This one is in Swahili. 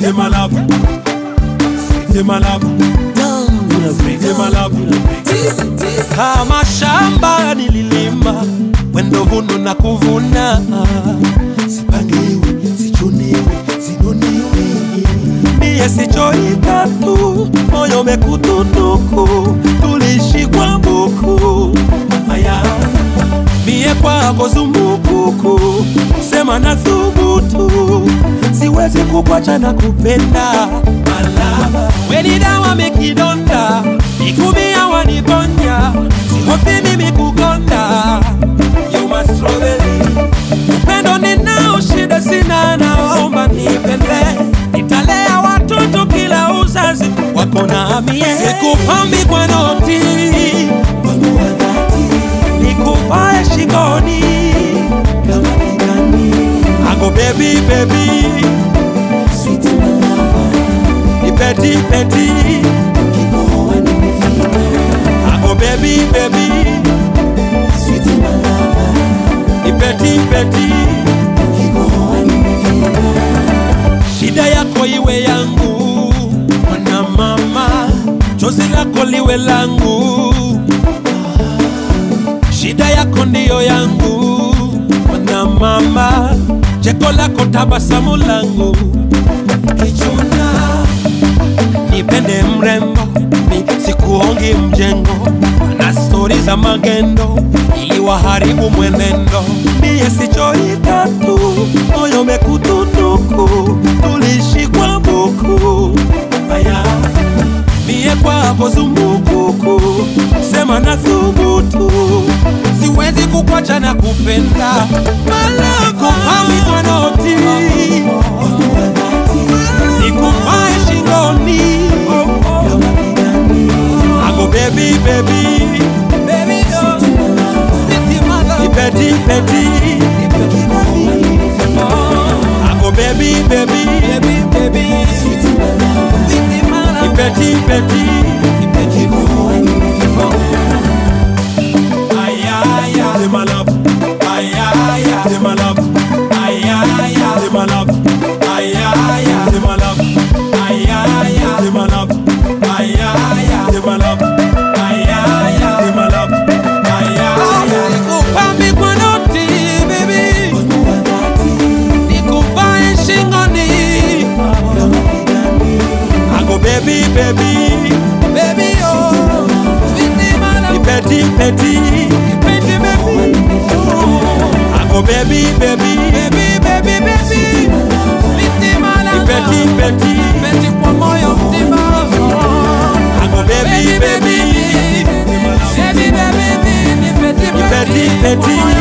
Sweetie my love, sweetie my love, sweetie my love. Kama shamba nililima, wendo vunu na kuvuna, sipangiwi, sichuniwi, sinuniwi. Mie sichoita tu, moyo mekutunuku, tulishi kwa buku aya mie kwako zumbukuku, sema na thubutu, siwezi kukwacha na kupenda malava. Weni dawa mikidonda, mikumia waniponya, sihofi mimi kukonda. You my strawberry, upendo ninao, shida sina, naomba nipende, nitalea watoto kila uzazi wako na mie, sikupambi kwa noti wangu wa dhati nikuvae shingoni kama kidani. Ago baby baby, sweet my lover, nipeti peti, kikohoa nimefika. Ago baby baby, sweet my lover, nipeti peti, kikohoa nimefika. Shida yako iwe yangu, mwana mama, chozi lako liwe langu shida yako ndiyo yangu, mwana mama, cheko lako tabasamu langu, kichuna nipende mrembo, ni sikuongi mjengo na stori za magendo ili waharibu mwenendo. Mie sichoita tu, moyo mekutunuku, tulishi kwa buku aya mie kwako zumbukuku, sema na thubutu, siwezi kukwacha na kupenda malakupami kwa noti nikuvae shingoni ago bebi bebi ipeti peti ago bebi bebi ipeti peti Ayaya, de my love. Ayaya, de my love. Ayaya, de my love. Ayaya, de my love. Ayaya, de my love. Ayaya, de my love. Ayaya, de my love. Ayaya. Sikupambi kwa noti, baby. Nikuvae shingoni. Ago baby, baby. Baby, oh. Ipeti, peti. Ipeti, baby. Ago baby, baby. Baby, baby, baby. Ipeti, peti. Ipeti kwa moyo mzima. Ago baby, baby. Ipeti, peti.